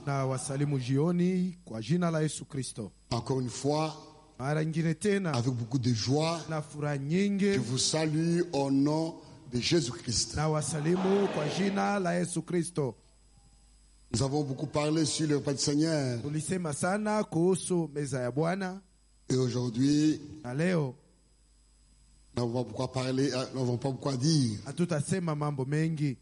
na wasalimu jioni kwa jina la Yesu Kristo. Encore une fois, Mara nyingine tena avec beaucoup de joie, na furaha je nyingi vous salue au nom de Jésus-Christ. na wasalimu kwa jina la Yesu Kristo. Nous avons beaucoup parlé sur le repas du Seigneur Tulisema sana kuhusu meza ya Bwana et aujourd'hui, na leo nous n'avons pas beaucoup à parler, euh, nous n'avons pas beaucoup à dire. hatutasema mambo mengi.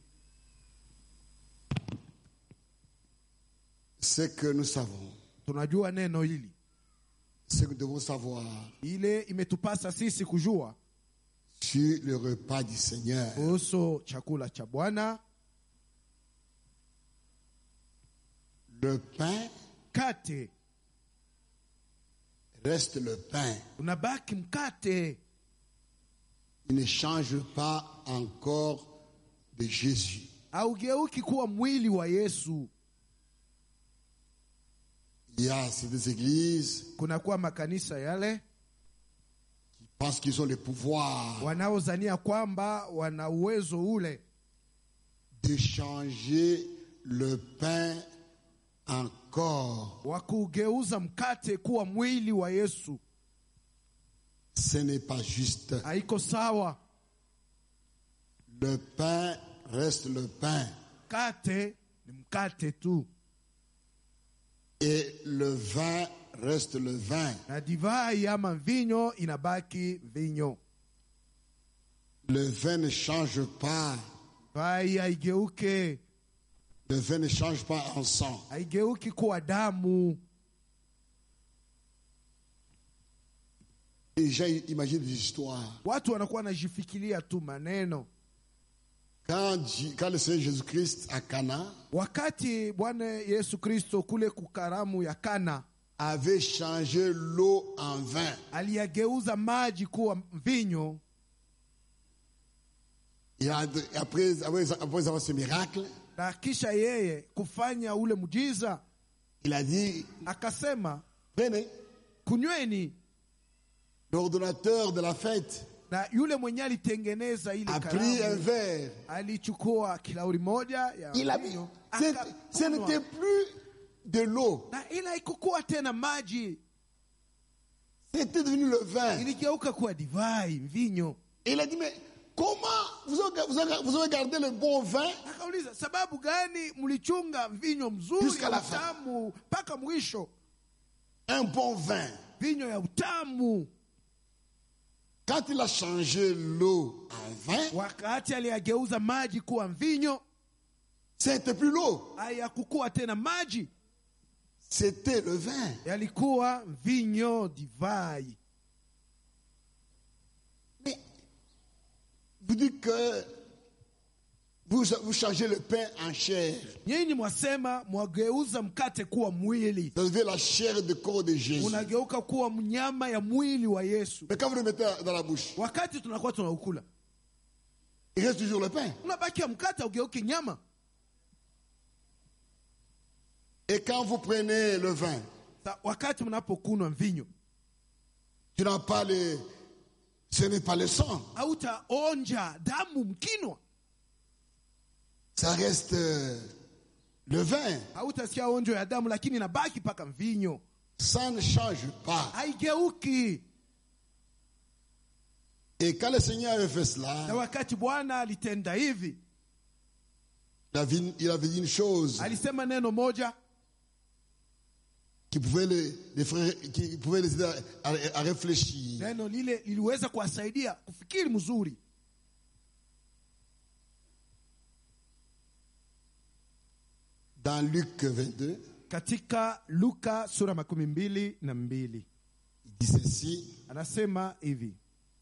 Ce que nous savons, Tunajua neno hili, ce que nous devons savoir ile imetupasa sisi kujua sur le repas du Seigneur. kuhusu chakula cha Bwana. Le pain Mkate reste le pain. unabaki mkate, Il ne change pas encore de Jésus. haugeuki kuwa mwili wa Yesu. Il y a ces églises Kunakuwa makanisa yale qui pensent qu'ils ont le pouvoir wanaozania kwamba wana uwezo ule de changer le pain en corps. wa kugeuza mkate kuwa mwili wa Yesu. Ce n'est pas juste. Haiko sawa. Le pain reste le pain. Mkate ni mkate tu, Et le vin reste le vin. na divai ama mvinyo inabaki mvinyo. Le vin ne change pas. Divai haigeuke, Le vin ne change pas en sang. haigeuki kuwa damu. Les gens imaginent des histoires. Watu wanakuwa wanajifikiria tu maneno. Quand, J- quand le Seigneur Jésus-Christ à Cana Wakati Bwana Yesu Kristo kule kukaramu ya Kana avait changé l'eau en vin, aliyageuza maji kuwa mvinyo, et a- après, après, après avoir ce miracle, na kisha yeye kufanya ule mjiza il a dit, akasema, prenez kunyweni. l'ordonnateur de la fête Na yule mwenye alitengeneza ile a pris un karamu verre. alichukua kilauri moja ya Il a mvinyo, ce ce akakunywa. n'était plus de l'eau, na ila haikukuwa tena maji, c'était devenu le vin. iligeuka kuwa divai, mvinyo. Et il a dit, mais comment vous avez, vous avez- vous avez gardé le bon vin Akauliza, sababu gani mlichunga mvinyo mzuri Jusqu'à ya la fin. utamu mpaka mwisho? Un bon vin. Vinyo ya utamu. Quand il a changé l'eau en vin, Wakati aliyageuza maji kuwa mvinyo, c'était plus l'eau, hayakukuwa tena maji, c'était le vin. yalikuwa mvinyo, divai. Mais vous dites que vous, vous changez le pain en chair. Nyinyi mwasema mwageuza mkate kuwa mwili, Vous avez la chair de corps de Jésus. unageuka kuwa mnyama ya mwili wa Yesu. Mais quand vous le mettez dans la bouche, Wakati tunakuwa tunaukula, il reste toujours le pain. unabakia mkate, ugeuke nyama. Et quand vous prenez le vin, Sa, wakati mnapokunwa mvinyo, tu n'as pas le. Ce n'est pas le sang. hautaonja damu mkinwa, Ça reste euh, le vin. hautasikia onjo ya damu, lakini inabaki mpaka mvinyo, Ça ne change pas. haigeuki. Et quand le Seigneur avait fait Na cela, wakati Bwana alitenda hivi, il avait, il avait dit une chose alisema neno moja qui pouvait les, les frères, qui pouvait les aider à, à- à réfléchir. neno lile liliweza kuwasaidia kufikiri mzuri. Dans Luc 22, Katika Luka sura makumi mbili na mbili il dit ceci, anasema hivi,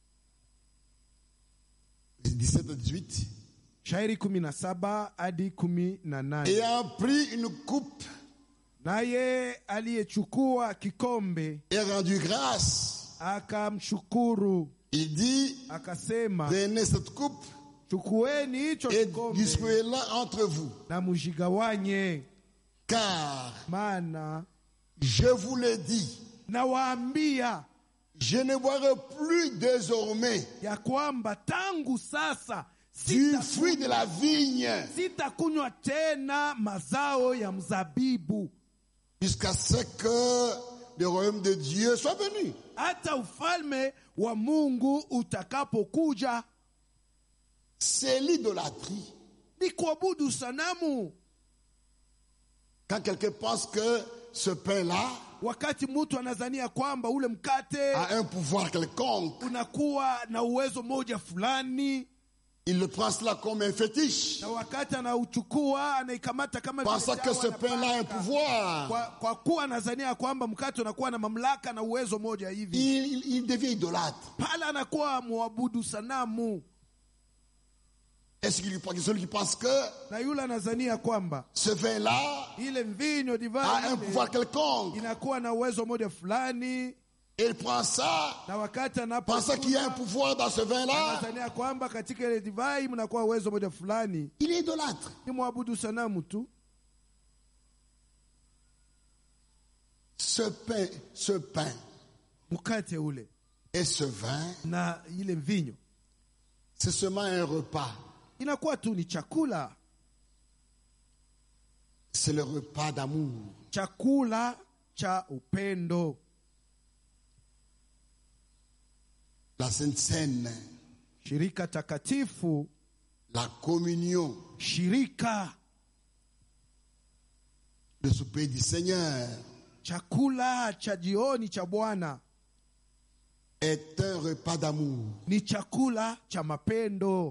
17 à 18. shairi kumi na saba hadi kumi na nane Ayant pris une coupe naye aliyechukua kikombe et rendu grâce, akamshukuru il dit, akasema, prenez cette coupe chukueni hicho et kikombe distribuez-la entre vous. na mujigawanye, Car, maana je vous le dis, nawaambia je ne boirai plus désormais ya kwamba tangu sasa du Sita- fruit de la vigne sitakunywa tena mazao ya mzabibu jusqu'à ce que le royaume de Dieu soit venu. hata ufalme wa mungu utakapokuja C'est l'idolâtrie. ni kuabudu sanamu Quand quelqu'un pense que ce pain-là wakati mtu anazania kwamba ule mkate a un pouvoir quelconque, unakuwa na uwezo moja fulani il le prend cela comme un fétiche, na wakati anauchukua anaikamata kama vile pensant que dawa ce na pain-là a un paka. pouvoir. kwa, kwa kuwa anazania kwamba mkate unakuwa na mamlaka na uwezo moja hivi Il, il- il devient idolâtre. pale anakuwa mwabudu sanamu Est-ce qu'il lui celui qui pense que na yule anazania kwamba ce vin-là ile mvinyo a un divai pouvoir quelconque inakuwa na uwezo moja fulani et il prend ça, na wakati pensant qu'il y a un anapokunywa, pouvoir dans ce vin-là, anazania kwamba katika ile divai mnakuwa uwezo moja fulani il est idolâtre. ni mwabudu sanamu tu Ce pain, ce pain mkate ule et ce vin, na ile mvinyo c'est seulement un repas. inakuwa tu ni chakula C'est le repas d'amour. chakula cha upendo La Sainte Seine, shirika takatifu la communion, shirika le souper du Seigneur chakula cha jioni cha bwana est un repas d'amour. ni chakula cha mapendo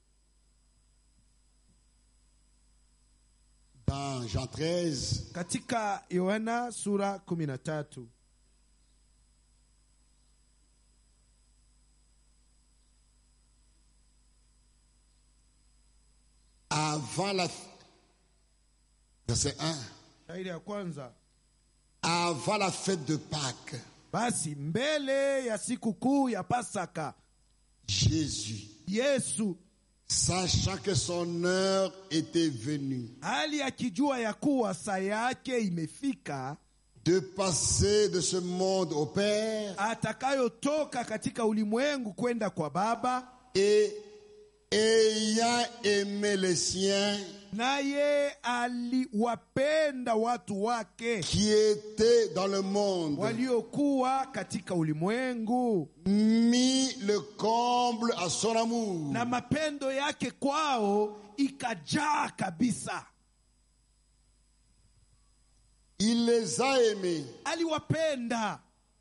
Dans Jean 13, katika yohana sura 13 avant la... Verset 1. shairi ya kwanza Avant la fête de Pâques, basi mbele ya siku kuu ya pasaka Jésus, yesu sachant que son heure était venue hali akijua ya kuwa saa yake imefika de passer de ce monde au Père atakayotoka katika ulimwengu kwenda kwa baba et ayant aimé les siens naye aliwapenda watu wake qui étaient dans le monde, waliokuwa katika ulimwengu mis le comble à son amour. na mapendo yake kwao ikajaa kabisa Il les a aimés aliwapenda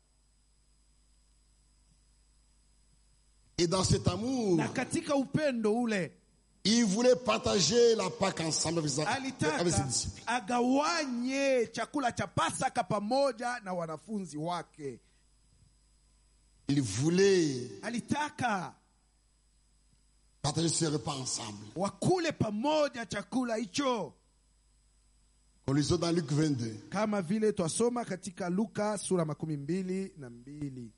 et dans cet amour, na katika upendo ule il voulait partager la Pâque ensemble avec ses- avec ses alitaka disciples. agawanye chakula cha pasaka pamoja na wanafunzi wake Il voulait alitaka partager ce repas ensemble. wakule pamoja chakula hicho On lisait dans Luc 22. kama vile twasoma katika luka sura makumi mbili na mbili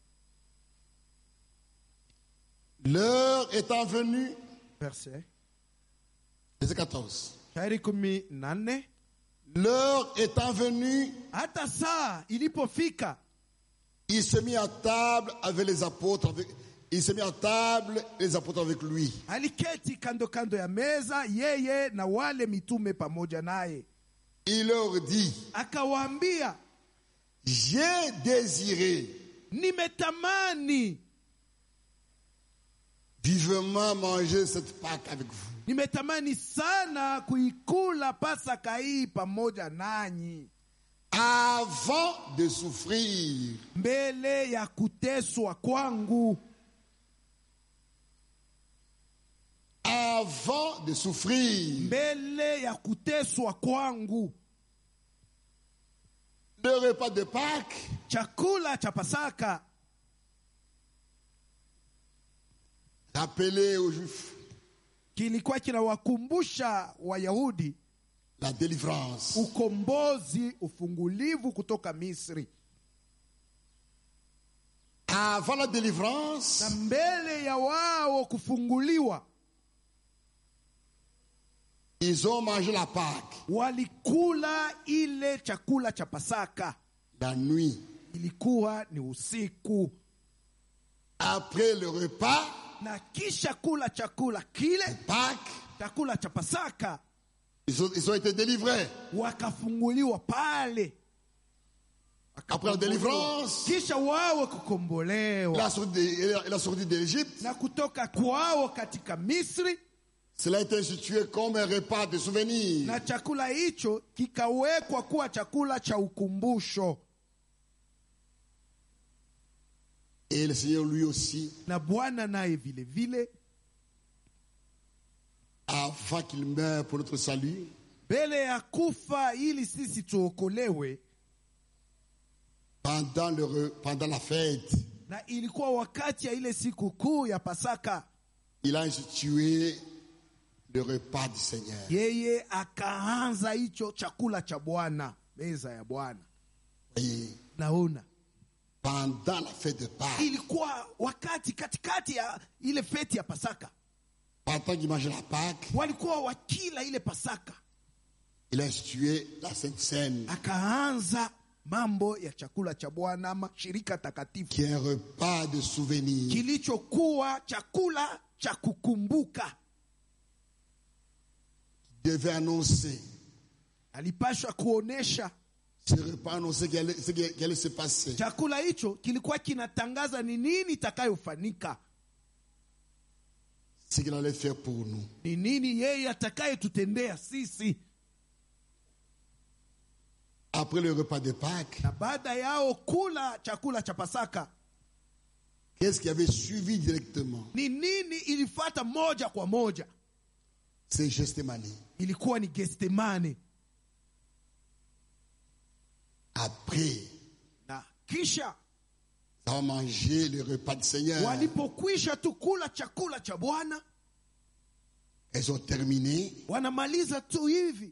L'heure étant venue, verse verset 14. shairi kumi na nne L'heure étant venue, hata saa ilipofika il se mit à table avec les apôtres. Avec, il se mit à table les apôtres avec lui. aliketi kando kando ya meza yeye na wale mitume pamoja naye Il leur dit, akawaambia j'ai désiré nimetamani vivement manger cette Pâque avec vous. nimetamani sana kuikula pasaka hii pamoja nanyi Avant de souffrir, mbele ya kuteswa kwangu avant de souffrir, mbele ya kuteswa kwangu le repas de Pâques chakula cha pasaka rappelé aux Juifs kilikuwa kinawakumbusha wayahudi la délivrance. ukombozi ufungulivu kutoka misri Avant la délivrance, na mbele ya wao kufunguliwa ils ont mangé la Pâque walikula ile chakula cha pasaka la nuit. ilikuwa ni usiku Après le repas, na kisha kula chakula kile Pâques, chakula cha pasaka ils ont, ils ont été délivrés. wakafunguliwa pale Après la délivrance, kisha wawe kukombolewa la sortie de- la sortie d'Égypte, na kutoka kwao katika misri cela a été institué comme un repas de souvenir. na chakula hicho kikawekwa kuwa chakula cha ukumbusho Et le Seigneur lui aussi, na bwana naye vile vile avant qu'il meure pour notre salut, mbele ya kufa ili sisi tuokolewe pendant, le, re- pendant la fête, na ilikuwa wakati ya ile siku kuu ya pasaka il a institué le repas du Seigneur. yeye akaanza hicho chakula cha bwana meza ya bwana Voyez, naona pendant la fête de Pâques, ilikuwa wakati katikati ya ile feti ya pasaka pendant qu'il mangeait la Pâques, walikuwa wakila ile pasaka il a institué la Sainte Seine, akaanza mambo ya chakula cha bwana ama shirika takatifu qui est un repas de souvenir. kilichokuwa chakula cha kukumbuka devait annoncer. alipashwa kuonesha Ce repas annonçait qu'il allait, ce qui qui allait se passer. chakula hicho kilikuwa kinatangaza ni nini itakayofanyika Ce qu'il allait faire pour nous. ni nini yeye atakayetutendea sisi Après le repas de Pâques, na baada yao kula chakula cha pasaka qu'est-ce qui avait suivi directement ni nini ilifata moja kwa moja C'est Gethsemane. ilikuwa ni gestemane Après na kisha avoir mangé le repas du Seigneur, walipokwisha tu kula chakula cha bwana elles ont terminé. wanamaliza tu hivi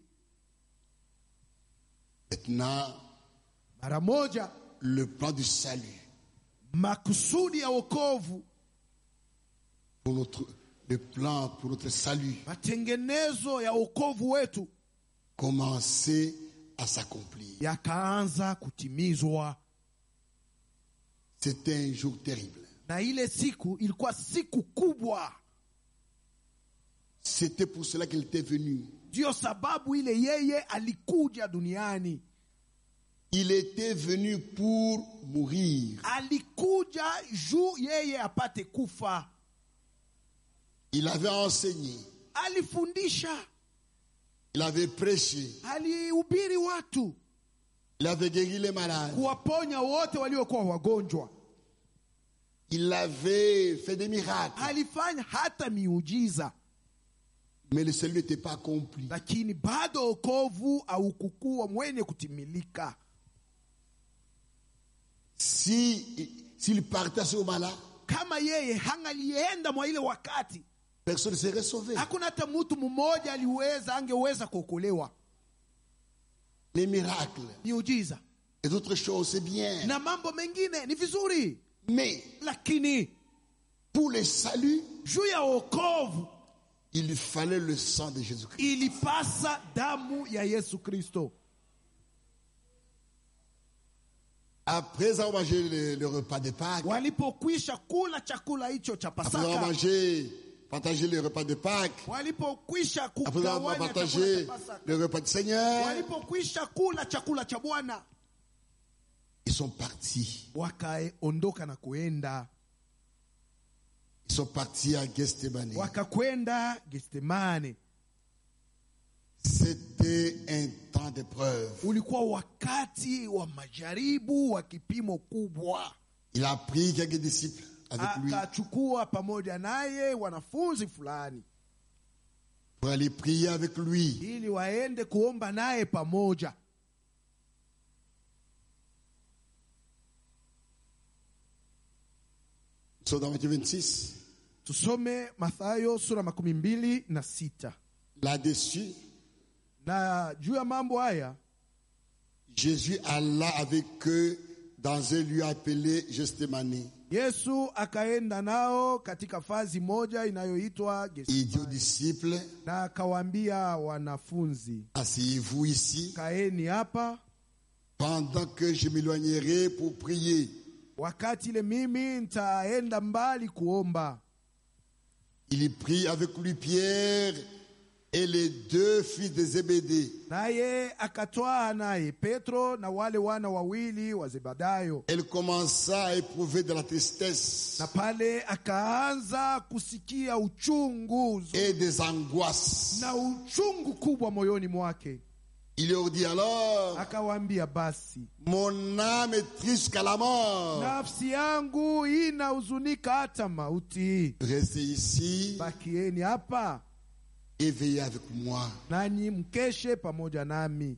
Maintenant, mara moja le plan du salut makusudi ya wokovu pour notre, le plan pour notre salut matengenezo ya wokovu wetu commençait à s'accomplir. yakaanza kutimizwa C'était un jour terrible. na ile siku ilikuwa siku kubwa C'était pour cela qu'il était venu. ndiyo sababu ile yeye alikuja duniani Il était venu pour mourir. alikuja juu yeye apate kufa Il avait enseigné. alifundisha Il avait prêché. alihubiri watu Il avait guéri les malades. kuwaponya wote waliokuwa wagonjwa Il avait fait des miracles. alifanya hata miujiza Mais le salut n'était pas accompli. lakini bado okovu aukukuwa mwenye kutimilika Si, s'il partait à ce moment-là, kama yeye hangalienda mwa ile wakati personne ne serait sauvé. hakuna hata mtu mmoja aliweza angeweza kuokolewa Les miracles miujiza et d'autres choses, c'est bien. na mambo mengine ni vizuri Mais lakini pour le salut, juu ya okovu il fallait le sang de Jésus-Christ. ilipasa damu ya yesu kristo Après avoir mangé le, le repas de Pâques, walipokwisha kula chakula hicho cha après avoir pasaka mangé, partagé le repas de Pâques, walipokwisha après avoir kugawanya chakula partagé cha pasaka le repas du Seigneur, walipokwisha kula chakula cha bwana ils sont partis. wakaondoka na kuenda Ils sont partis à Gethsemane. wakakwenda gestemane C'était un temps d'épreuve. ulikuwa wakati wa majaribu wa kipimo kubwa Il a pris quelques disciples avec lui akachukua pamoja naye wanafunzi fulani pour aller prier avec lui. ili waende kuomba naye pamoja Nous sommes dans Matthieu 26. tusome mathayo sura makumi mbili na sita Là-dessus, na juu ya mambo haya Jésus alla avec eux dans un lieu appelé Gethsemane. yesu akaenda nao katika fazi moja inayoitwa Il dit aux Getsemani. disciples, na akawaambia wanafunzi asseyez-vous ici kaeni hapa pendant que je m'éloignerai pour prier. wakati ile mimi nitaenda mbali kuomba Il y prit avec lui Pierre et les deux fils de Zébédée. naye akatwaa naye Petro na wale wana wawili wa Zebedayo, Elle commença à éprouver de la tristesse na pale akaanza kusikia uchungu et des angoisses. na uchungu kubwa moyoni mwake. Il leur dit alors, Akawaambia, basi mon âme est triste jusqu'à la mort. nafsi yangu inahuzunika hata mauti, Restez ici bakieni hapa et veillez avec moi. nanyi mkeshe pamoja nami.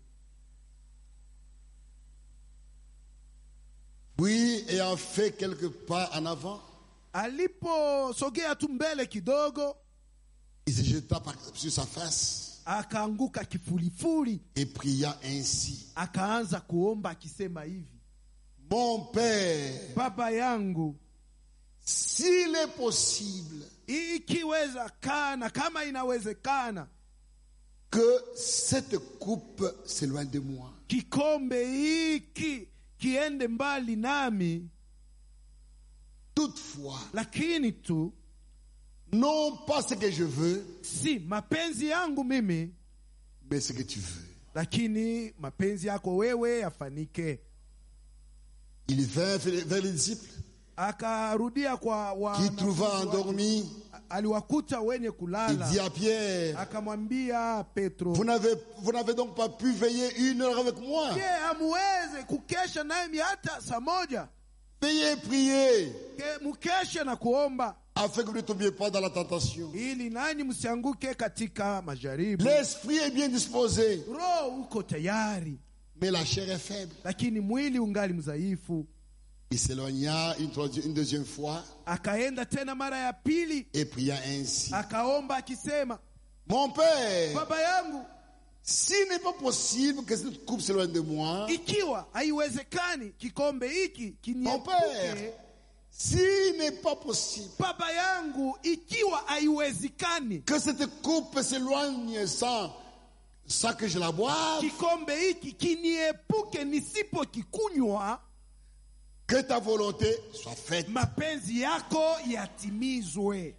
Puis, ayant fait quelques pas en avant, Aliposogea tu mbele kidogo, il se jeta par- sur sa face akaanguka kifulifuli, et pria ainsi. akaanza kuomba akisema hivi, Mon Père, baba yangu, s'il est possible ikiwezekana, kama inawezekana, que cette coupe s'éloigne de moi. kikombe hiki kiende mbali nami, Toutefois, lakini tu non pas ce que je veux, si mapenzi yangu mimi, mais ce que tu veux. lakini mapenzi yako wewe yafanike. Il vint vers les disciples Akarudia kwa qui trouva wanafunzi wake. endormis. aliwakuta wenye Il kulala, dit à Pierre, akamwambia Petro, vous n'avez, vous n'avez donc pas pu veiller une heure avec moi. je, hamuweze kukesha nami hata saa moja? Veillez et priez Ke- Mukeshe na kuomba afin que vous ne tombiez pas dans la tentation. ili nanyi msianguke katika majaribu. L'esprit est bien disposé, Roho uko tayari, mais la chair est faible. lakini mwili ungali mdhaifu. Il s'éloigna une, troisième- une deuxième fois Akaenda tena mara ya pili, et pria ainsi. akaomba akisema, Mon Père, baba yangu, s'il n'est pas possible que cette coupe s'éloigne de moi, ikiwa haiwezekani kikombe hiki Mon kiniepuke, Père, s'il n'est pas possible baba yangu, ikiwa haiwezekani que cette coupe s'éloigne sans, sans que je la boive, kikombe hiki kiniepuke nisipokikunywa, que ta volonté soit faite. mapenzi yako yatimizwe.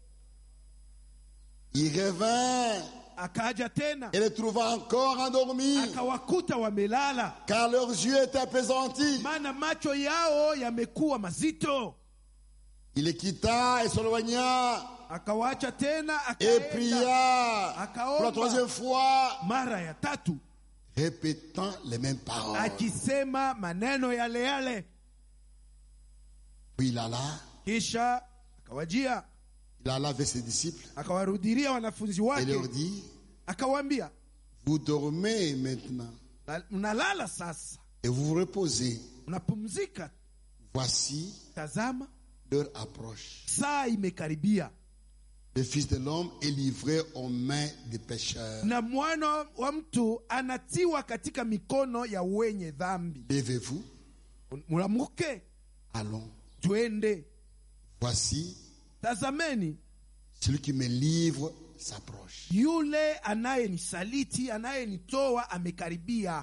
Il revint Akaja tena et les trouva encore endormis, akawakuta wamelala, car leurs yeux étaient apaisantis. maana macho yao yamekuwa mazito. Il les quitta et s'éloigna Akawaacha tena et akaenda pria pour la troisième fois, mara ya tatu répétant les mêmes paroles. akisema maneno yale yale. Puis il alla, Kisha akawajia il alla vers ses disciples akawarudilia wanafunzi et wake, leur dit, akawaambia vous dormez maintenant "Na- mnalala sasa, et vous vous reposez. mnapumzika. Voici Tazama, l'heure approche. saa imekaribia Le Fils de l'homme est livré aux mains des pécheurs. na mwana wa mtu anatiwa katika mikono ya wenye dhambi. Levez-vous, Mulamuke, allons. twende. Voici, Tazameni, celui qui me livre s'approche. yule anayenisaliti anayenitoa amekaribia.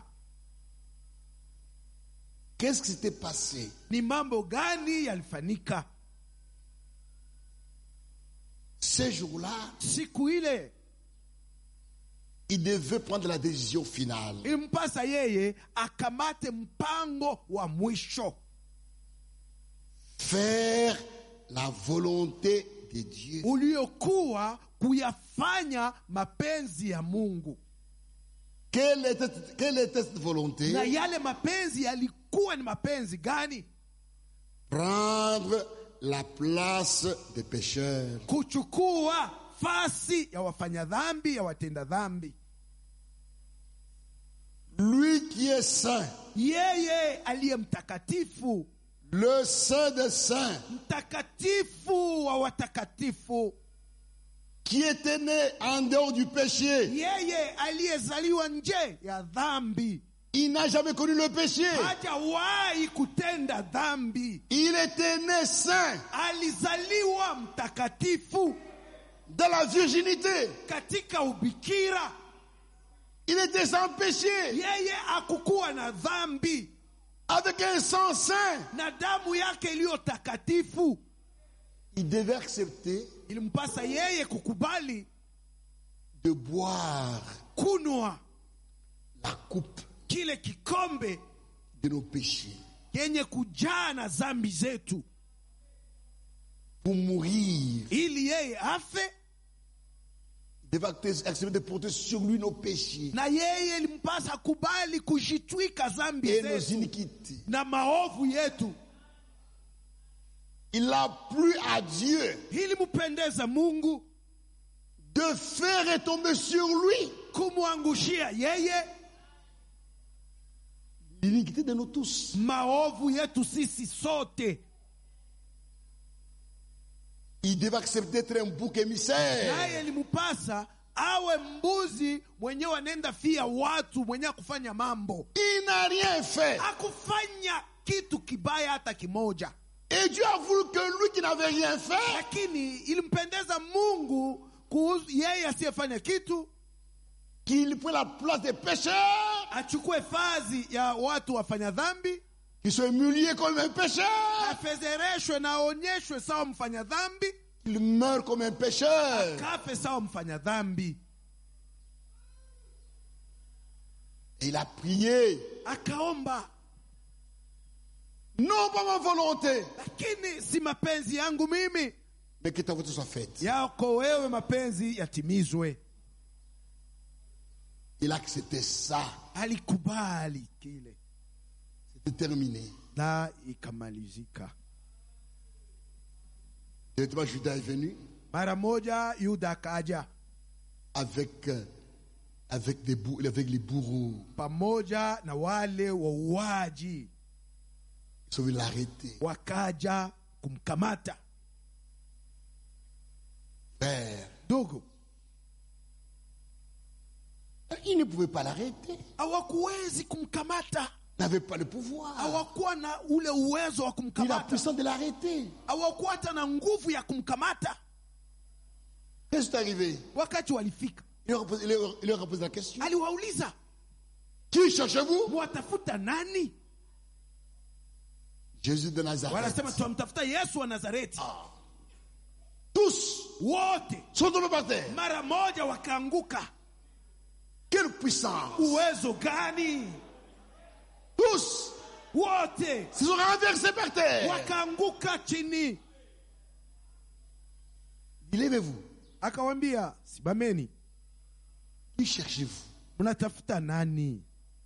Qu'est-ce qui s'était passé Ni mambo gani yalifanyika Ce jour-là, siku ile? il devait prendre la décision finale. Impasa yeye akamate mpango wa mwisho, Faire la volonté de Dieu. uliokuwa kuyafanya mapenzi ya Mungu. Quelle était, quelle était cette volonté Na yale mapenzi yalikuwa ni mapenzi gani? Prendre la place des pécheurs. Kuchukua fasi ya wafanya dhambi, ya watenda dhambi. Lui qui est saint, Yeye aliye mtakatifu, le saint des saints, mtakatifu wa watakatifu, qui était né en dehors du péché. yeye aliyezaliwa nje ya dhambi, Il n'a jamais connu le péché. hajawahi kutenda dhambi, Il était né saint alizaliwa mtakatifu dans la virginité. katika ubikira. Il était sans péché, Yeye akukuwa na dhambi avec un sang saint. na damu yake iliyo takatifu. il devait accepter ilimpasa yeye kukubali de boire kunwa la coupe kile kikombe de nos péchés yenye kujaa na zambi zetu pour mourir. ili yeye afe Il devait accepter de porter sur lui nos péchés na yeye ilimpasa kubali kujitwika zambi et nos zetu iniquités. na maovu yetu Il a plu à Dieu ili mupendeza mungu de faire retomber sur lui kumwangushia yeye l'iniquité de nous tous. maovu yetu sisi sote Il devait accepter d'être un bouc émissaire. naye ilimpasa awe mbuzi mwenyewe anaenda fia watu mwenyewe kufanya mambo Il n'a rien fait. akufanya kitu kibaya hata kimoja Et Dieu a voulu que lui qui n'avait rien fait, lakini ilimpendeza mungu kuhusu yeye asiyefanya kitu qu'il prenne la place des pécheurs, achukue fazi ya watu wafanya dhambi qu'il soit humilié comme un pécheur, afezereshwe na aonyeshwe sawa mfanya dhambi qu'il meure comme un pécheur. kafe sawa mfanya dhambi Et il a prié. akaomba Non pas ma volonté, lakini si mapenzi yangu mimi mais que ta volonté soit faite. yako wewe mapenzi yatimizwe Il a accepté ça. alikubali kile C'était terminé. na ikamalizika Directement, Judas est venu mara moja yuda akaja avec, euh, avec, des bou- avec les bourreaux. pamoja na wale wauaji Ils sont venus l'arrêter. wakaja kumkamata Père. ndugu Il ne pouvait pas l'arrêter. hawakuwezi kumkamata Il n'avait pas le pouvoir. hawakuwa na ule uwezo wa Il a kumkamata puissance de l'arrêter. hawakuwa hata na nguvu ya kumkamata Qu'est-ce qui est arrivé wakati walifika il leur, a posé, il leur- il leur a posé la question. aliwauliza Qui cherchez-vous mwatafuta nani Jésus de Nazareth. wanasema tunamtafuta yesu wa nazareti Tous wote sont tombés par terre. mara moja wakaanguka Quelle puissance uwezo gani Tous wote se sont renversés par terre. wakaanguka chini Levez-vous. akawambia simameni Qui cherchez-vous mnatafuta nani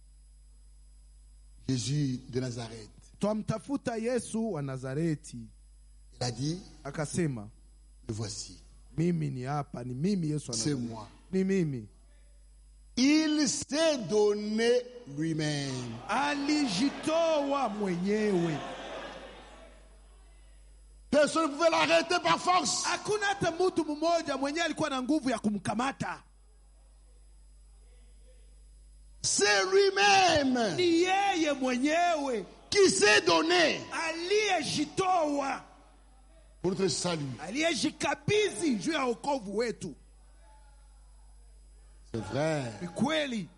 Jésus de Nazareth. twamtafuta yesu wa nazareti Il a dit, akasema le voici. mimi ni hapa ni mimi yesu wa C'est Nazareti. moi. ni mimi Il s'est donné lui-même. alijitoa mwenyewe Personne ne pouvait l'arrêter par force. hakuna hata mtu mmoja mwenyewe alikuwa na nguvu ya kumkamata C'est lui-même ni yeye mwenyewe qui s'est donné aliyejitoa pour notre salut. aliyejikabidhi juu ya wokovu wetu C'est vrai. ni kweli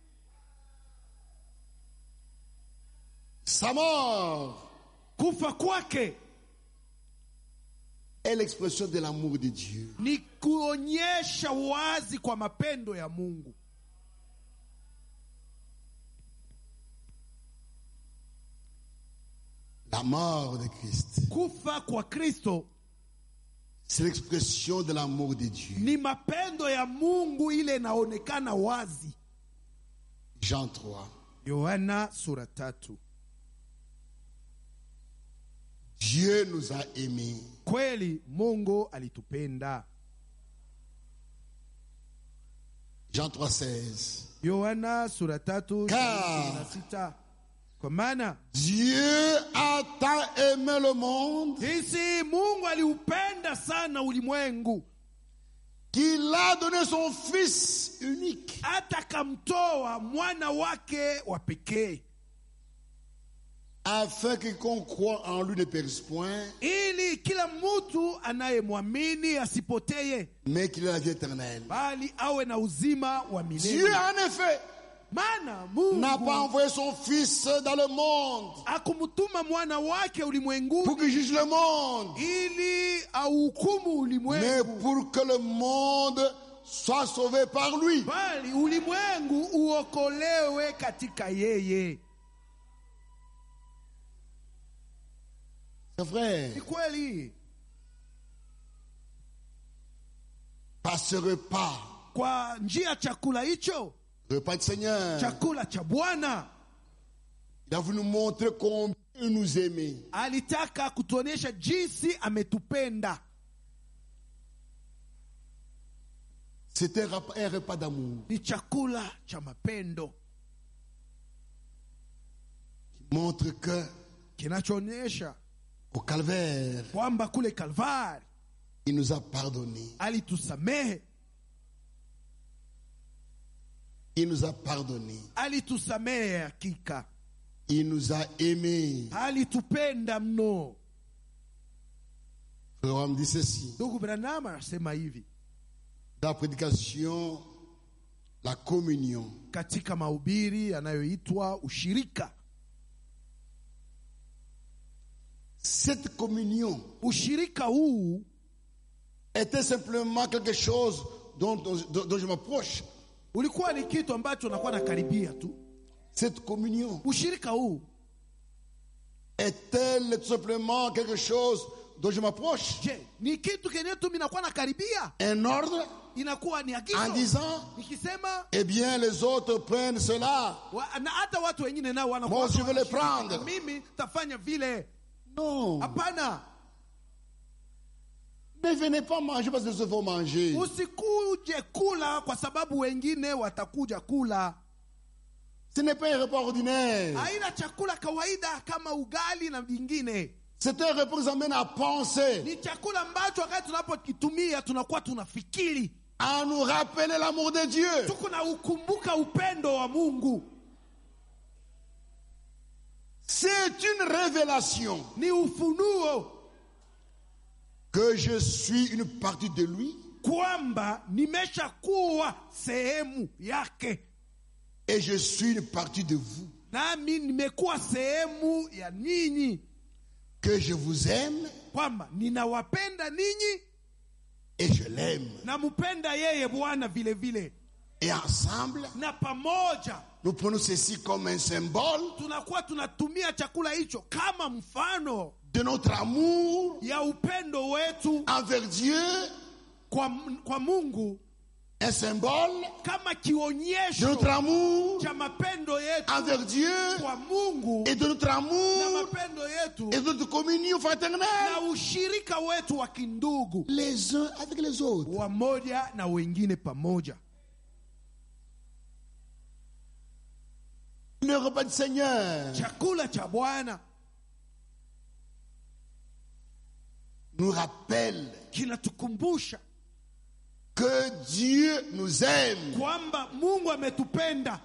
Sa mort kufa kwake est l'expression de l'amour de Dieu. ni kuonyesha wazi kwa mapendo ya mungu La mort de Christ, kufa kwa kristo c'est l'expression de l'amour de Dieu. ni mapendo ya mungu ile inaonekana wazi Jean 3. yohana sura tatu Dieu nous a aimés kweli mungu alitupenda Jean 3, 16. yohana sura tatu Car- ishirini na sita kwa maana Dieu a tant aimé le monde jinsi mungu aliupenda sana ulimwengu qu'il a donné son Fils unique hata akamtoa mwana wake wa pekee afin que qu'on croit en lui ne périsse point, ili kila mtu anayemwamini asipoteye mais qu'il ait la vie éternelle. bali awe na uzima wa Dieu, milele en effet, maana n'a pas mungu envoyé son Fils dans le monde akumtuma mwana wake pour ulimwenguni qu'il juge le monde, ili auhukumu mais ulimwengu pour que le monde soit sauvé par lui. bali ulimwengu uokolewe katika yeye C'est vrai. ni kweli Par ce repas, kwa njia ya chakula hicho repas du Seigneur, chakula cha bwana il a voulu nous montrer combien il nous aimait. alitaka kutuonyesha jinsi ametupenda C'était un repas- un repas d'amour ni chakula cha mapendo qui montre que kinachoonyesha au calvaire, kwamba kule kalvari il nous a pardonné. alitusamehe Il nous a pardonné. alitusamehe hakika Il nous a aimés. alitupenda mno Le roi me dit ceci. ndugu branham anasema hivi Dans la prédication, la communion, katika mahubiri yanayoitwa ushirika cette communion ushirika huu était simplement quelque chose dont, dont- dont je m'approche. ulikuwa ni kitu ambacho nakuwa nakaribia tu Cette communion ushirika huu est-elle tout simplement quelque chose dont je m'approche je ni kitu kenye tu minakuwa nakaribia Un ordre inakuwa ni en agizo disant, nikisema eh bien, les autres prennent cela. wa, na hata watu wengine nao wanakuwa Moi, je veux les wanashirika. prendre. mimi tafanya vile Non. hapana Ne venez pas manger parce que les autres vont manger. usikuje kula kwa sababu wengine watakuja kula Ce n'est pas un repas ordinaire. haina chakula kawaida kama ugali na vingine C'est un repas qui nous amène à penser, ni chakula ambacho wakati tunapokitumia tunakuwa tunafikiri à nous rappeler l'amour de Dieu. tuko na ukumbuka upendo wa mungu C'est une révélation ni ufunuo que je suis une partie de lui kwamba nimeshakuwa sehemu yake et je suis une partie de vous. nami nimekuwa sehemu ya ninyi Que je vous aime kwamba ninawapenda ninyi et je l'aime. nampenda yeye bwana vile vile Et ensemble, na pamoja nous prenons ceci comme un symbole tunakuwa tunatumia chakula hicho kama mfano de notre amour ya upendo wetu envers Dieu, kwa, kwa mungu un symbole kama de kionyesho notre amour cha mapendo yetu envers Dieu kwa mungu et de notre na amour mapendo yetu et de notre communion fraternelle na ushirika wetu wa kindugu les uns avec les autres. wamoja na wengine pamoja Le repas du Seigneur chakula cha bwana nous rappelle kinatukumbusha que Dieu nous aime. kwamba mungu ametupenda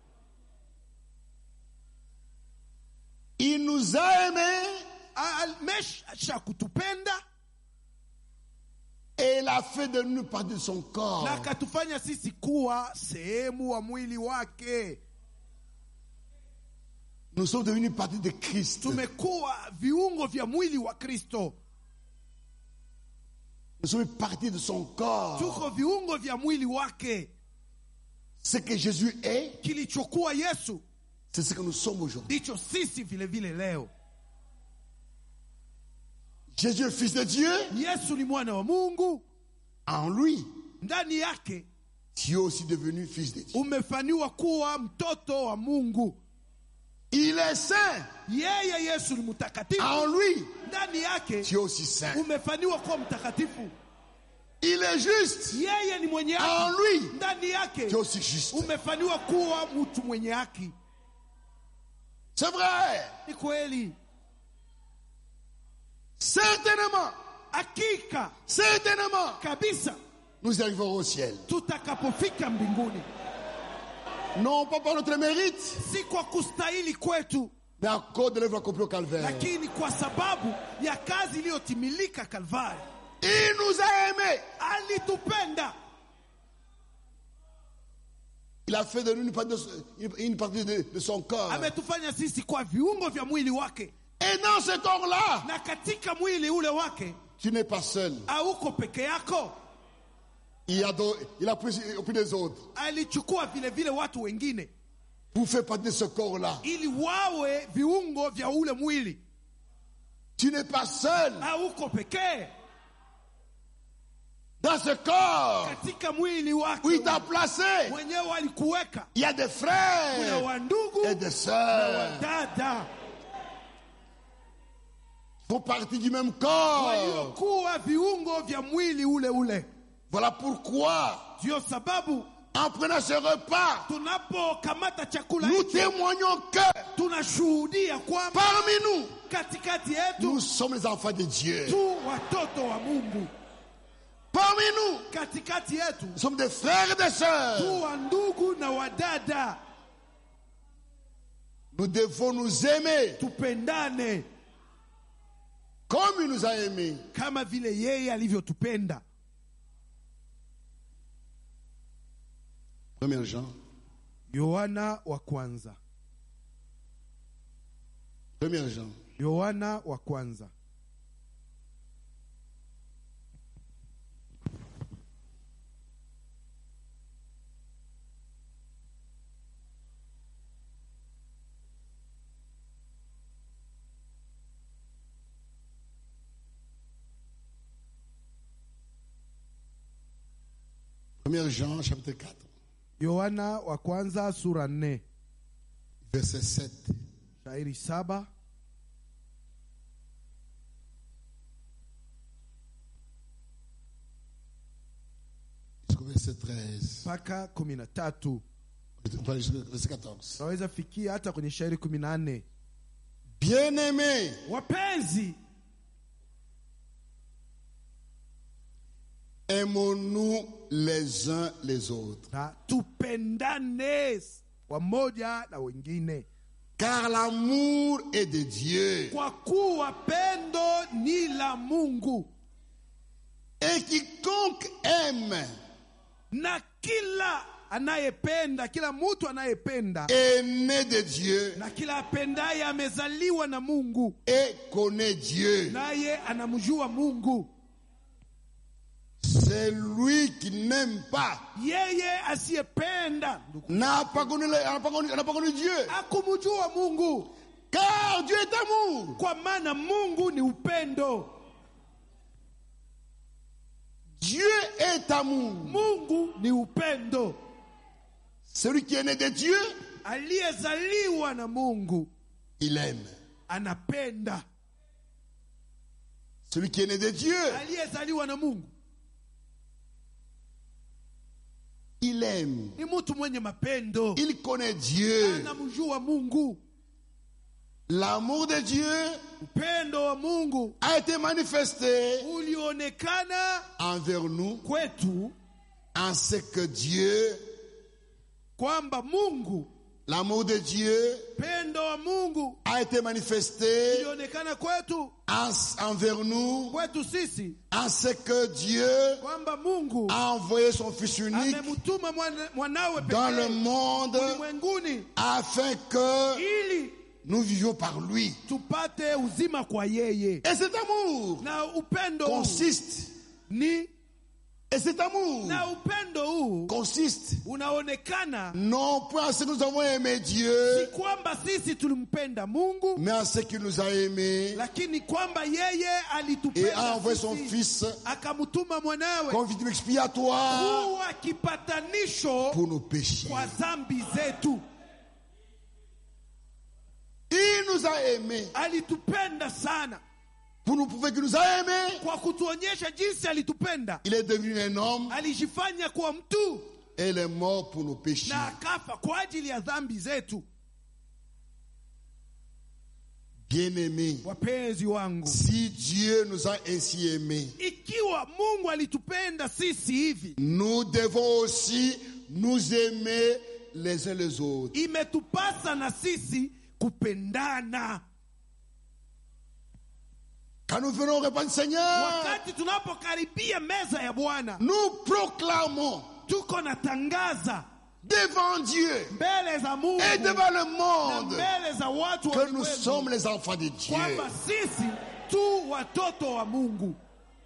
Il nous a aimés amesha kutupenda et il a fait de nous partie de son corps. na akatufanya sisi kuwa sehemu wa mwili wake Nous sommes devenus partie de Christ. tumekuwa viungo vya mwili wa kristo Nous sommes partie de son corps. tuko viungo vya mwili wake Ce que Jésus est, kilichokuwa yesu c'est ce que nous sommes aujourd'hui. ndicho sisi vile vile leo Jésus est fils de Dieu. yesu ni mwana wa mungu En lui, ndani yake tu es aussi devenu fils de Dieu. umefaniwa kuwa mtoto wa mungu Il est saint. yeye yesu ni mtakatifu En lui, ndani yake tu es aussi saint. umefaniwa kuwa mtakatifu Il est juste. yeye ni mwenye En haki lui, ndani yake tu es aussi juste. umefaniwa kuwa mtu mwenye haki C'est vrai. ni kweli Certainement, hakika certainement, kabisa nous arriverons au ciel. tutakapofika mbinguni Non pas par notre mérite, si kwa kustahili kwetu mais à cause de l'œuvre accomplie au calvaire. lakini kwa sababu ya kazi iliyotimilika kalvari Il nous a aimés. alitupenda Il a fait de nous une partie de, une partie de- de son corps. ametufanya sisi kwa viungo vya mwili wake Et dans ce corps-là, na katika mwili ule wake tu n'es pas seul. auko peke yako Il a, do- il a pris au prix des autres. alichukua vile vile watu wengine Vous faites partie de ce corps-là. ili wawe viungo vya ule mwili Tu n'es pas seul. auko pekee Dans ce corps katika mwili wake où il t'a placé, mwenyewe alikuweka il y a des kuna frères wandugu et des na sœurs. wadada Font partie du même corps. waliokuwa viungo vya mwili ule ule Voilà pourquoi, ndiyo sababu en prenant ce repas, tunapokamata chakula nous hicho témoignons que tunashuhudia kwamba parmi nous, katikati yetu nous sommes les enfants de Dieu. tu watoto wa mungu Parmi nous, katikati yetu nous sommes des frères et des tu sœurs. wa ndugu na wadada Nous devons nous aimer tupendane comme il nous a aimés. kama vile yeye alivyotupenda 1 Jean, yohana wa kwanza 1 Jean, yohana wa kwanza Première Jean, chapitre 4, yohana wa kwanza sura nne verset 7. shairi saba Jusqu'au verset 13. mpaka kumi na tatu Enfin, jusqu'au verset 14. tunaweza fikia hata kwenye shairi kumi na nne Bien-aimés, wapenzi aimons-nous les uns les autres. na tupendane wamoja na wengine Car l'amour est de Dieu. kwa kuwa pendo ni la mungu Et quiconque aime na kila anayependa kila mtu anayependa est né de Dieu na kila apendaye amezaliwa na mungu et connaît Dieu. naye anamjua mungu C'est lui qui n'aime pas. yeye asiyependa ndugu, N'a pas connu, le- n'a pas connu- n'a pas connu Dieu. hakumjua mungu Car Dieu est amour. kwa maana mungu ni upendo Dieu est amour. mungu ni upendo Celui qui est né de Dieu, aliyezaliwa na mungu il aime. anapenda Celui qui est né de Dieu, aliyezaliwa na mungu il aime. ni mtu mwenye mapendo Il connaît Dieu. anamjua mungu L'amour de Dieu upendo wa mungu a été manifesté ulionekana envers nous kwetu en ce que Dieu, kwamba mungu l'amour de Dieu pendo wa mungu a été manifesté ulionekana kwetu en- envers nous kwetu sisi en ce que Dieu kwamba mungu a envoyé son Fils unique amemtuma mwana- mwanawe dans le pekee monde ulimwenguni afin que ili nous vivions par lui. tupate uzima kwa yeye Et cet amour na upendo huu consiste, ni et cet amour na upendo huu consiste unaonekana non point en ce que nous avons aimé si Dieu, kwamba sisi tulimpenda mungu mais en ce qu'il nous a aimés lakini kwamba yeye et a alitupenda envoyé son sisi, Fils akamtuma mwanawe comme victime expiatoire kuwa kipatanisho pour nos péchés. kwa dhambi zetu Il nous a aimés alitupenda sana pour nous prouver qu'il nous a aimés. kwa kutuonyesha jinsi alitupenda Il est devenu un homme alijifanya kuwa mtu et il est mort pour nos péchés. na akafa kwa ajili ya dhambi zetu Bien-aimés, wapenzi wangu si Dieu nous a ainsi aimés, ikiwa mungu alitupenda sisi hivi nous devons aussi nous aimer les uns les autres. imetupasa na sisi kupendana Quand nous venons au repas du Seigneur, wakati tunapokaribia meza ya bwana nous proclamons tuko na tangaza devant Dieu mbele za Mungu et devant le na monde mbele za watu wa que nous ulimwengu, sommes les enfants de Dieu. kwamba sisi tu watoto wa Mungu.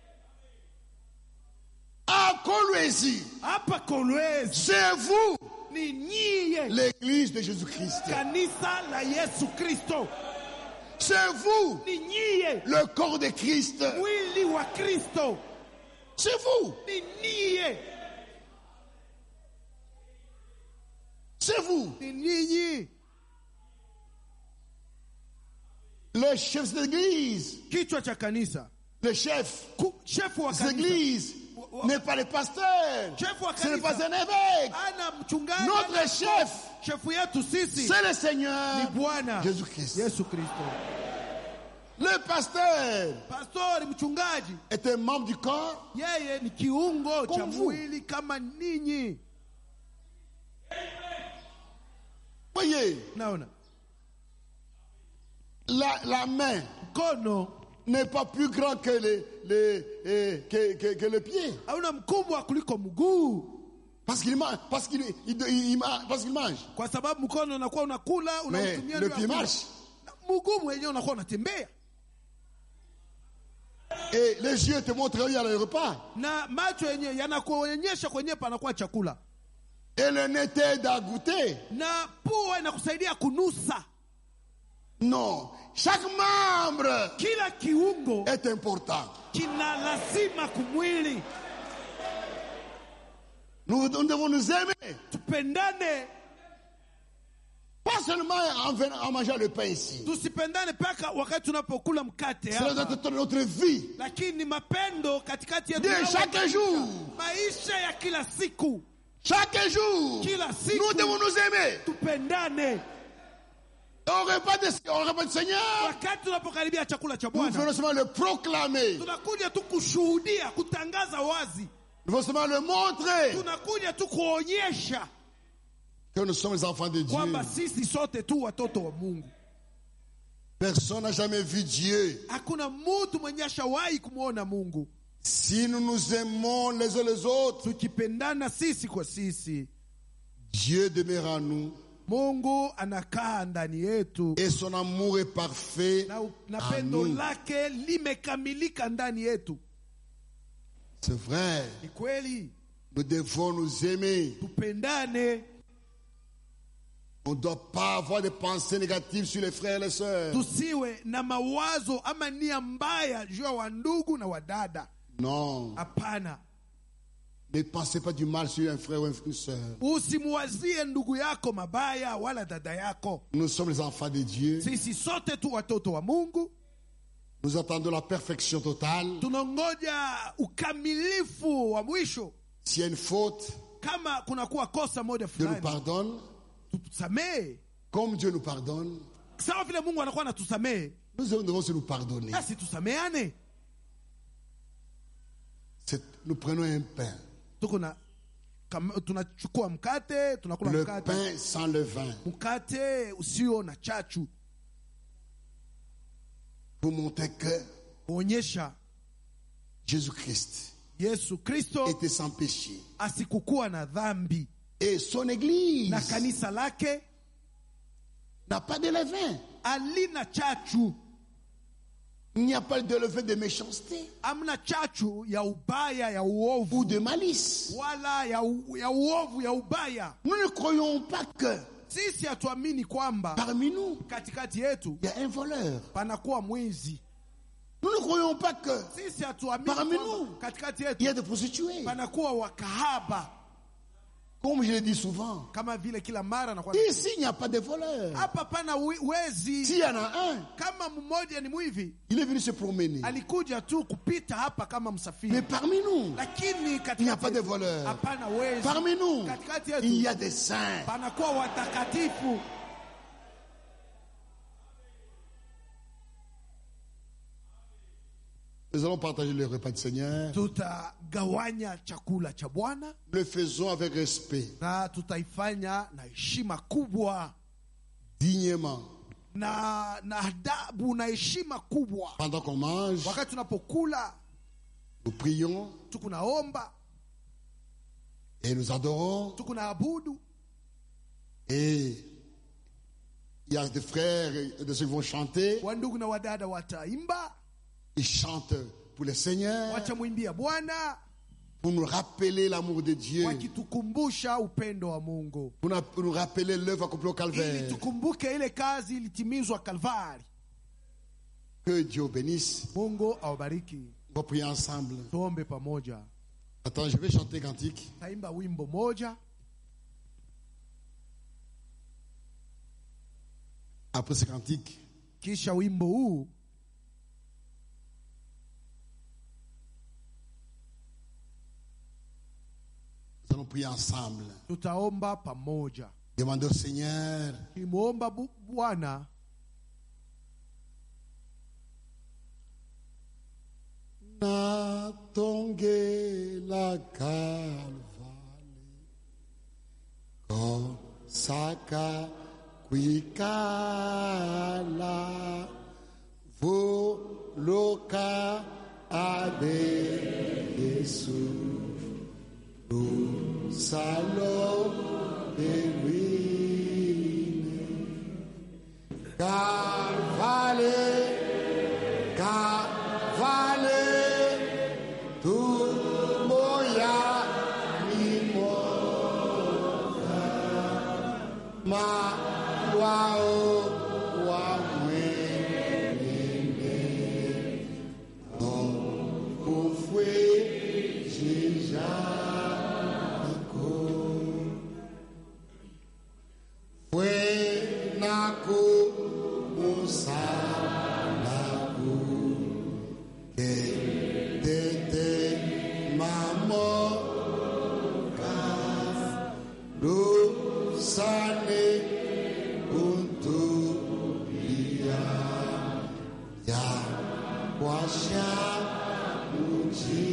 À Kolwezi, Hapa Kolwezi c'est vous, ni nyie, l'église de Jésus-Christ. kanisa la Yesu Kristo, C'est vous, ni nyie, le corps de Christ. mwili wa Kristo, C'est vous, ni nyie, c'est vous. ni nyinyi, Le chef de l'église, kichwa cha kanisa, le chef Ku- shefu wa de kanisa, l'église n'est pas le pasteur. Chef wa Ce n'est pas kanisa. un évêque. ana mchungaji, Notre ana chef, shefu yetu sisi c'est le ni Seigneur Bwana Jésus-Christ. Yesu Kristo. Le pasteur Pastori, mchungaji, est un membre du corps. yeye ni kiungo cha Comme vous. mwili kama ninyi. Voyez, Naona la, la main mkono n'est pas plus grand que le, le- eh, que, que- que le pied. hauna mkubwa kuliko mguu, Parce qu'il mange. Parce qu'il il- il- il ma- parce qu'il mange. kwa sababu mkono unakuwa unakula Mais unautumia le ndio pied ya kula. marche. Na mguu mwenyewe unakuwa unatembea Et les yeux te montrent où il y a le repas. na macho yenyewe yanakuonyesha kwenyewe panakuwa chakula, Et le nez t'aide à goûter. na pua inakusaidia kunusa. Non. Chaque membre Kila kiungo est important. kina lazima kumwili, Nous, nous devons nous aimer. tupendane, Pas seulement en, venant, en mangeant le pain ici. tusipendane mpaka wakati tunapokula mkate C'est hapa. notre, notre vie. lakini ni mapendo katikati yetu De na chaque jour. maisha ya kila siku, Chaque jour. kila Nous siku devons nous aimer. tupendane. Au repas, de, au repas du Seigneur, Wakati tunapokaribia chakula cha nous Bwana, venons seulement le proclamer. tunakuja tu kushuhudia, kutangaza wazi, Nous venons seulement le montrer tunakuja tu kuonyesha que nous sommes les enfants de Dieu. kwamba sisi sote tu watoto wa Mungu. Personne n'a jamais vu Dieu. Hakuna mtu mwenye ashawahi kumwona Mungu. Si nous nous aimons les uns les autres, Tukipendana sisi kwa sisi, Dieu demeure en nous Mungu anakaa ndani yetu et son amour est parfait na, na en pendo nous. lake limekamilika ndani yetu. C'est vrai. Ni kweli, Nous devons nous aimer. tupendane, On ne doit pas avoir des pensées négatives sur les frères et les sœurs. tusiwe na mawazo ama nia mbaya juu ya wandugu na wadada. Non. Hapana, Ne pensez pas du mal sur un frère ou une sœur. usimwazie ndugu yako mabaya wala dada yako. Nous sommes les enfants de Dieu. Sisi sote tu watoto wa Mungu, Nous attendons la perfection totale. tunangoja ukamilifu wa mwisho. S'il y a une faute, Kama kunakuwa kosa moja Dieu nous fulani, pardonne. tusamehe Comme Dieu nous pardonne, sawa vile Mungu anakuwa anatusamehe, nous devons aussi nous pardonner. basi tusameane. C'est- Nous prenons un pain. Tuko na kam- tunachukua mkate, tunakula Le mkate, pain sans levain. mkate usio na chachu, Pour montrer que kuonyesha Jésus-Christ Yesu Kristo était sans péché. asikukuwa na dhambi Et son église na kanisa lake n'a pas de levain. alina chachu, Il n'y a pas de levain de méchanceté amna chachu ya ubaya ya uovu ou de malice. wala ya, u, ya uovu ya ubaya. Nous ne croyons pas que Sisi hatuamini kwamba parmi nous, katikati yetu il y a un voleur. panakuwa mwizi. Nous ne croyons pas que Sisi hatuamini Parmi kwamba nous. katikati il y a yetu des prostituées. panakuwa wakahaba, Comme je le dis souvent, kama vile kila mara nakuwa ici il n'y a pas de voleur. hapa pana wi- wezi. S'il y en a un, Kama mmoja ni mwivi, il est venu se promener. alikuja tu kupita hapa kama Mais msafiri, parmi nous, lakini il n'y a katikati pas de yetu voleur. hapana wezi. Parmi nous, Katikati il y yetu a des saints. panakuwa watakatifu. Nous allons partager le repas du Seigneur. Tutagawanya chakula cha Bwana Le faisons avec respect, na tutaifanya na heshima kubwa dignement. na na adabu na heshima kubwa. Pendant qu'on mange, Wakati tunapokula nous prions tukunaomba, et nous adorons. tukunaabudu, Et il y a des frères et des sœurs qui vont chanter. wandugu na wadada wataimba Ils chantent pour le Seigneur, watamwimbia bwana pour nous rappeler l'amour de Dieu, wakitukumbusha upendo wa mungu pour nous- pour nous rappeler l'œuvre accomplie au ili Calvaire. tukumbuke ile kazi ilitimizwa kalvari Que Dieu bénisse. mungu awabariki On va prier ensemble. tuombe pamoja Attends, je vais chanter cantique. taimba wimbo moja Après ce cantique, kisha wimbo huu nous allons prier ensemble. tutaomba pamoja Demandez au Seigneur kimwomba Bu- bwana Natongela Calvary Kosaka Kwikala Voloka Abe Yesu Salo Bewine Calvary Calvary tu moya ni moya ma wao wa mwene no kufwe jijako fue naku musalaku que tete mamo lu sane untuk dia ya wasya uji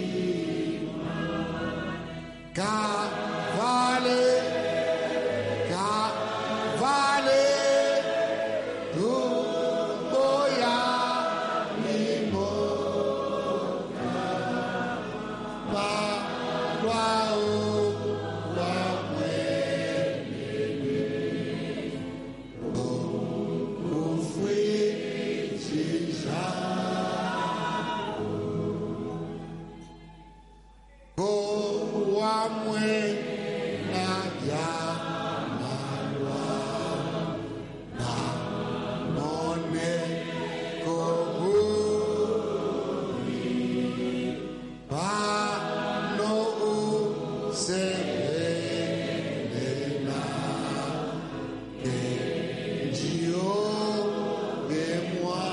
ka vale ka vale tu boya mimo pa kwa o wa o fui jija ko wa mwe na ya malwa na mone ko bu Pano serena que Dieu et moi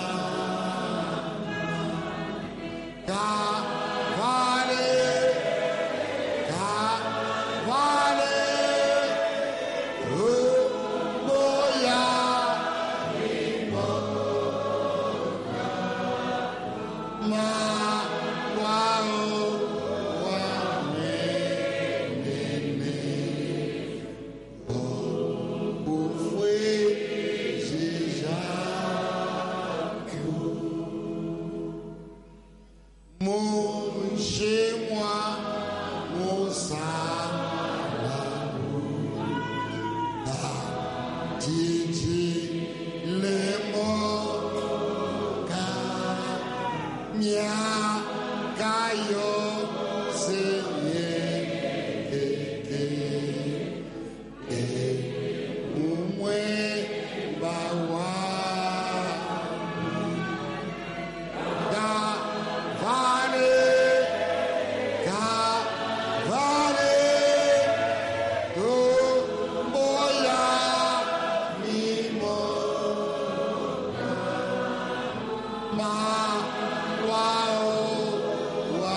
Cavale Cavale Moya Ma Wao chez moi, mon Titi, les mots, Mia kayo senye keke e umwe bawa da vale ka vale do boya mimo ma wao wa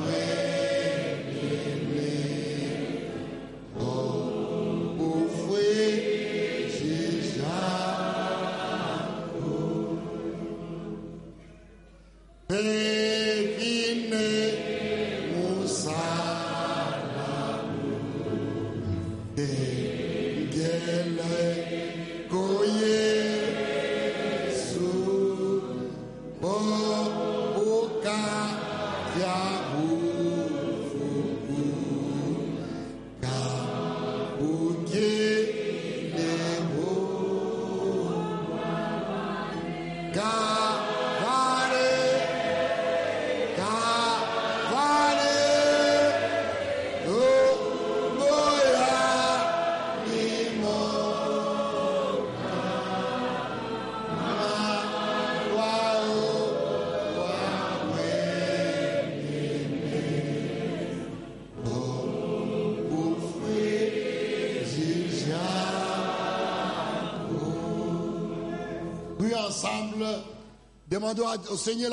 mwene o ufwe jija Pekine musalamu Dengele koye su Bo uka ya ufuku Ka uke Cavale, cavale, oh, moya, limo, wao, wawe, oh, ufwe, zizia. Puis ensemble, demandons à- au Seigneur